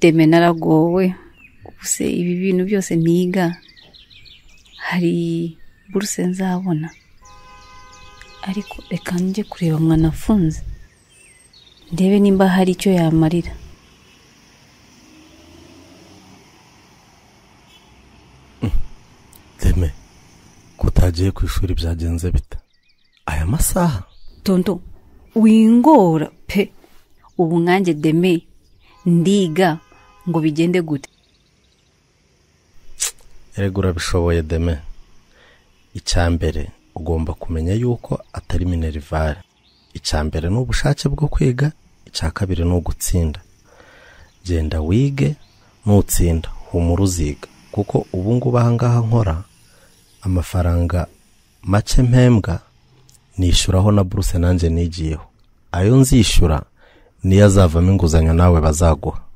deme naragowe ubuse ibi bintu byose ntiga hari buruse nzabona ariko reka njye kureba mwanafunze ndebe nimba hari icyo yamarira deme ko utagiye ku ishuri byagenze bita aya masaha tonto wingora pe ubu nkanjye deme ndiga ngo bigende gute erega urabishoboye deme icya mbere ugomba kumenya yuko atari minerivare icya mbere ni ubushake bwo kwiga icya kabiri ni ugutsinda genda wige nutsinda humura uziga kuko ubu ngubu ahangaha nkora amafaranga make mpembwa nishyuraho na buruse nanjye nigiyeho ayo nzishyura niyo azavamo inguzanyo nawe bazaguha